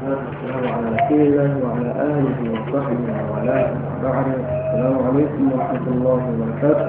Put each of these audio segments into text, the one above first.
والسلام على رسول الله وعلى آله وصحبه وعلى بعد السلام عليكم ورحمة الله وبركاته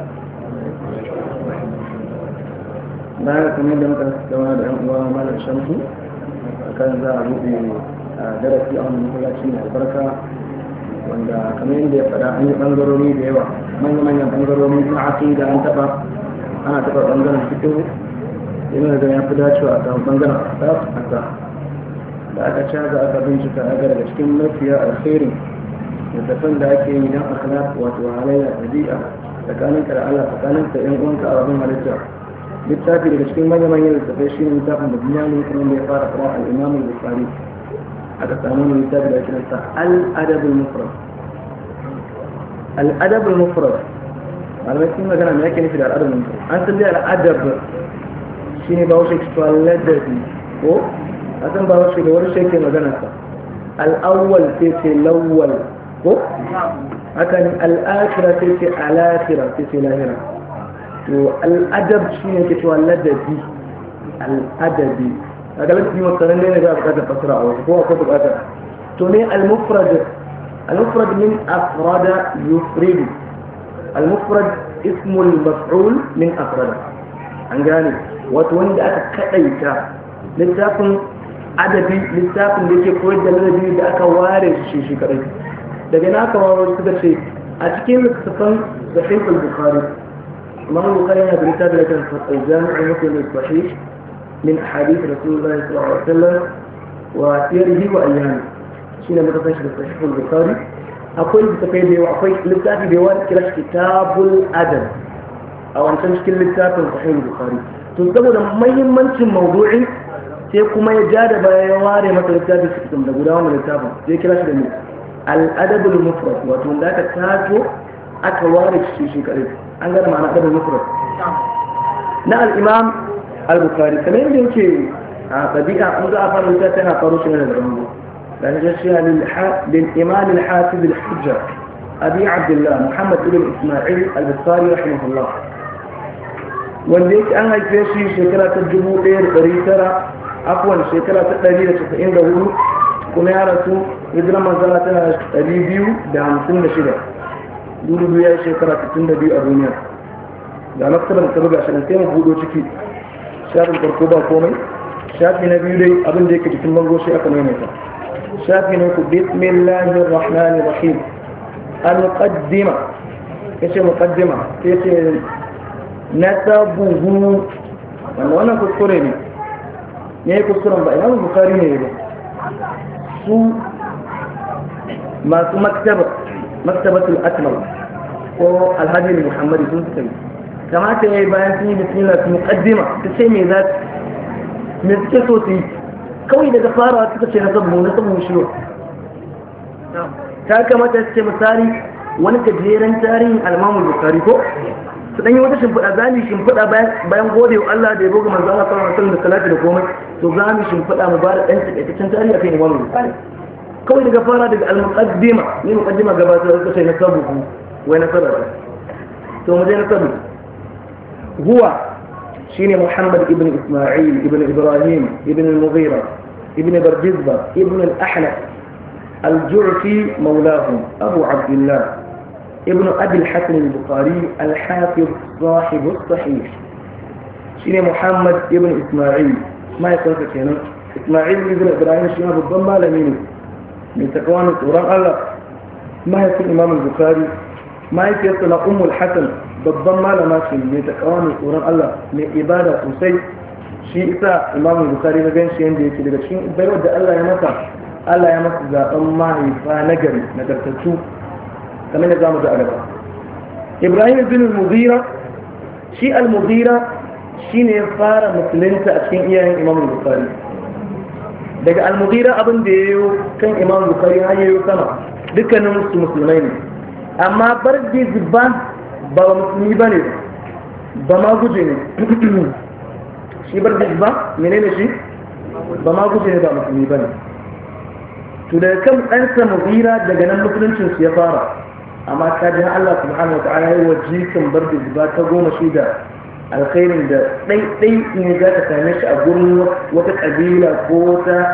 bayan kamar da muka gama da yan uwa malam shamsu kan za a buɗe darasi a wannan masallaci mai albarka wanda kamar yadda ya faɗa an yi ɓangarori da yawa manya-manyan ɓangarori na aƙida an taɓa ana taɓa ɓangaren fito yana da ya fi dacewa a kan ɓangaren asaf asaf da aka caza aka bincika aka daga cikin mafiya alkhairi littattafan da ake yi don akhlaq wato halayya ɗabi'a tsakanin ka da Allah tsakanin ka ƴan uwanka a rabin halitta littafi daga cikin manyan manyan littattafai shi ne littafin da duniya ne kuma da ya fara fara al-imam al-bukhari aka samu ne littafi da ake nasa al-adab al-mufrad al-adab al-mufrad malamai sun magana me yake nufi da al-adab al-mufrad an san dai al-adab shine ba wasu ladabi ko asan ba wasu da wani shi magana sa al'awwal sai ce lawwal ko haka ne al'akira sai ce al'akira sai ce lahira to al'adab shi ne ke cewa ladabi al'adabi a ga ladabi masarar ne ba a bukatar fasara a wasu ko akwai bukatar to ne al-mufrad al-mufrad min afrada yufridu al-mufrad ismul maf'ul min afrada an gane wato wanda aka kadaita littafin adabi littafin da yake koyar da ladabi da aka ware shi shi kadai daga na aka ware suka ce a cikin littafin sahih al-bukhari imam al-bukhari yana da littafin da kan al-jami' muslim al-sahih min ahadith rasulullah sallallahu alaihi wasallam wa sirrihi wa ayyami shine muka san shi da sahih al-bukhari akwai littafai da yawa akwai littafi da yawa kira kitabul adab a wancan cikin littafin sahih al-bukhari to saboda muhimmancin mawdu'in sai kuma ya ja da baya ya ware masa littafi cikin da guda wannan littafin sai kira shi da ne al-adabul mufrad wato wanda aka tato aka ware shi shi kadai an gane ma'ana adabul mufrad na al-imam al-bukhari kamar yadda yake a tabi'a an za a fara littafi yana faro shi ne da rango dan ya shi lil imam al-hafiz al-hujja abi abdullah muhammad ibn isma'il al-bukhari rahimahullah wanda yake an haife shi shekara ta dubu ɗaya da ɗari tara afuwan shekara ta ɗari da casa'in da hudu kuma ya rasu hijira manzana tana ɗari biyu da hamsin da shida dubu ya yi shekara sittin da biyu a duniya da maktabar ta buga shi sai mu budo ciki shafin farko ba komai shafi na biyu dai abin da yake cikin bango shi aka maimaita shafi na ku bismillahir rahmanir rahim al-muqaddima yace muqaddima sai ce nasabuhu wannan wannan kuskure ne ya yi kuskuren ba imamu bukari ne ba su masu maktaba maktabatul akmal ko alhaji muhammadu sun suka yi kamata ya yi bayan sun yi bismillah su muqaddima ta ce me za su me suke so su yi kawai daga farawa suka ce na sabu na sabu shi ta kamata su ce misali wani gajeren tarihin almamu bukari ko su dan yi wata shimfiɗa za mu shimfiɗa bayan gode wa Allah da ya boga manzo Allah sallallahu alaihi wasallam da salati da komai to za mu shimfiɗa mu bada dan takaitaccen tarihi akan Imam Bukhari kawai daga fara daga al-muqaddima ne muqaddima gabatar da sai na sabu wai na sabu to mu je na sabu huwa shine Muhammad ibn Isma'il ibn Ibrahim ibn al-Mughira ibn Bardizba ibn al-Ahnaf al-Ju'fi mawlahum Abu Abdullah ابن أبي الحسن البخاري الحافظ صاحب الصحيح شيني محمد ابن إسماعيل ما يقول كنا إسماعيل ابن إبراهيم شيني بالضم لمين من تكوان القرآن الله ما يكون إمام البخاري ما يكون أم الحسن بالضم لما شيني من تكوان القرآن الله من إبادة سوسي shi isa imam bukari na gan shi yadda yake daga cikin baiwar da Allah ya masa Allah ya masa zaben mahaifa nagari nagartattu kamar da zamu ji a gaba ibrahim bin al-mughira shi al-mughira shine ya fara musulunta a cikin iyayen imam bukhari daga al-mughira abin da yayo kan imam bukhari har yayo sama dukkanin su musulmai ne amma bardi zibba ba musulmi bane ba ma guje ne shi bardi zibba menene shi ba ma guje ne ba musulmi bane to daga kan ɗansa mughira daga nan musuluncin su ya fara amma ta ji Allah subhanahu wa ta'ala yi wa jikin bar da zuba ta goma shi da alkhairin da ɗaiɗai ne za ka same shi a gurin wata ƙabila ko wata